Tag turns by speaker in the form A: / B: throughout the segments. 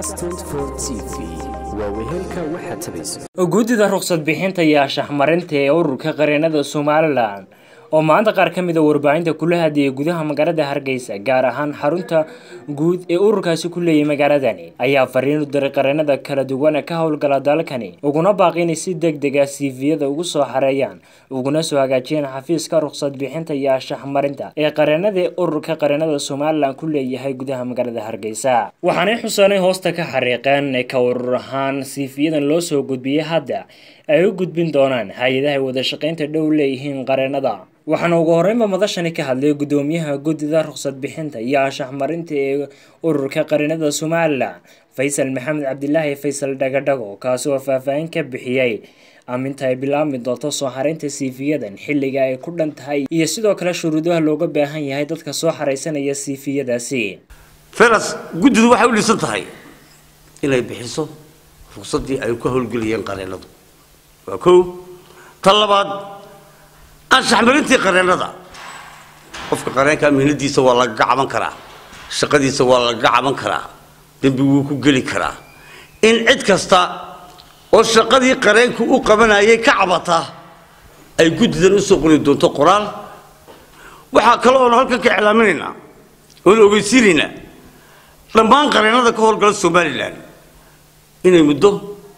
A: cas t v waa wehelka waxaad tabayso
B: guddida ruqsad bixinta iyo anshaxmarinta ee ururka qareenada somalilan oo maanta qaar ka mid a warbaahinta kula hadlayay gudaha magaalada hargeysa gaar ahaan xarunta guud ee ururkaasi ku leeyahay magaaladani ayaa fariin u diray qareenada kala duwan ee ka howlgala dalkani uguna baaqi inay si deg deg ah siifiyada ugu soo xareeyaan uguna soo hagaajiyaan xafiiska ruqsad bixinta iyo anshaxmarinta ee qareenada ee ururka qareenada somalilan ku leeyahay gudaha magaalada hargeysa waxaanay xusanay hoosta ka xariiqeen ka urur ahaan siifiyadan loo soo gudbiyey hadda ay u gudbin doonaan hay-adaha wada shaqaynta dhow leeyihiin qareenada waxaana ugu horeynba madashani ka hadlay gudoomiyaha guddida ruqsad bixinta iyo anshaxmarinta ee ururka qareenada somalilan faysal maxamed cabdilaahi faysal dhagadhago kaasi oo faahfaahin ka bixiyey aminta ay bilaabmi doonto soo xaraynta siifiyadan xilliga ay ku dhan tahay iyo sidoo kale shuruudaha looga baahan yahay dadka soo xaraysanaya siifiyadaasi
C: feras guddidu waxay u dhisan tahay inay bixiso ruqsadii ay ku howlgelayeen qareenadu waa kow tan labaad anshaxmarintii qareenada qofka qareenka mihnadiisa waa lagaga caban karaa shaqadiisa waa lagaga caban karaa dembi wuu ku geli karaa in cid kasta oo shaqadii qareenku u qabanayay ka cabata ay guddidan usoo qori doonto qoraal waxaa kale oonu halkan ka iclaaminaynaa oonu ogeysiinaynaa dhammaan qareenada ka howlgala somalilan inay muddo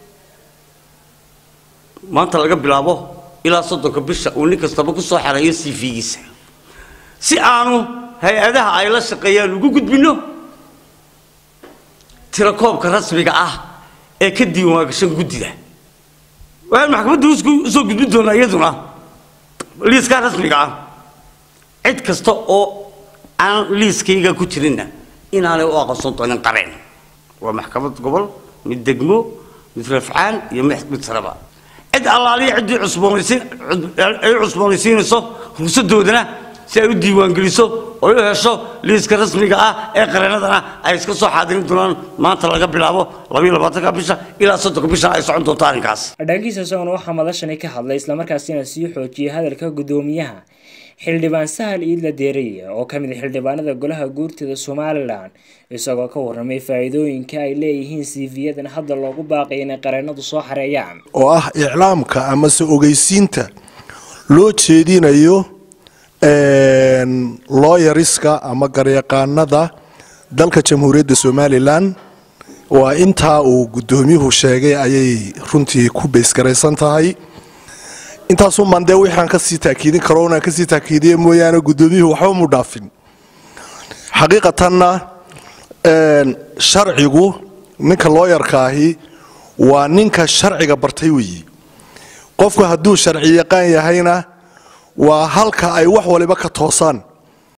C: maanta laga bilaabo ilaa soddonka bisha uu nin kastaba ku soo xareeyo cv-giisa si aanu hay-adaha ay la shaqeeyaan ugu gudbinno tirakoobka rasmiga ah ee ka diiwaangashan guddida waxaan maxkamadda usoo gudbin doonaa iyaduna liiskaa rasmiga ah cid kasta oo aan liiskayga ku jirinna inaanay u aqoonsan doonin qareen waa maxkamad gobol mid degmo mid rafcaan iyo mid saraba cid allaaliya ciddii cusboonaysiin ay cusboonaysiinayso ruqsadoodana si ay u diiwaangeliso oo u hesho liiska rasmiga ah ee qareenadana ay iska soo xaadirin doonaan maanta laga bilaabo labayo labaatanka bisha ilaa soddonka bisha ay socon doonto arrinkaas
B: dhankiisa isaguna waxaa madashani ka hadlay islamarkaasina sii xoojiyay hadalka guddoomiyaha xildhibaan sahal iidla deeriye oo ka mid a xildhibaanada golaha guurtida somalilan isagoo ka warramay faa-iidooyinka ay leeyihiin siifiyadan hadda loogu baaqay inay qareenadu soo xareeyaan
D: oo ah iclaamka amase ogeysiinta loo jeedinayo looyariska ama garyaqaanada dalka jamhuuriyadda somalilan waa intaa uu guddoomiyuhu sheegay ayay runtii ku baysgaraysan tahay intaasumaan dee wixaan kasii taakiidin karo inaan kasii taakiidiye mooyaane guddoomiyuhu waxba mu dhaafin xaqiiqatanna sharcigu ninka looyarkaahi waa ninka sharciga bartay weeyi qofku hadduu sharci yaqaan yahayna waa halka ay wax waliba ka toosaan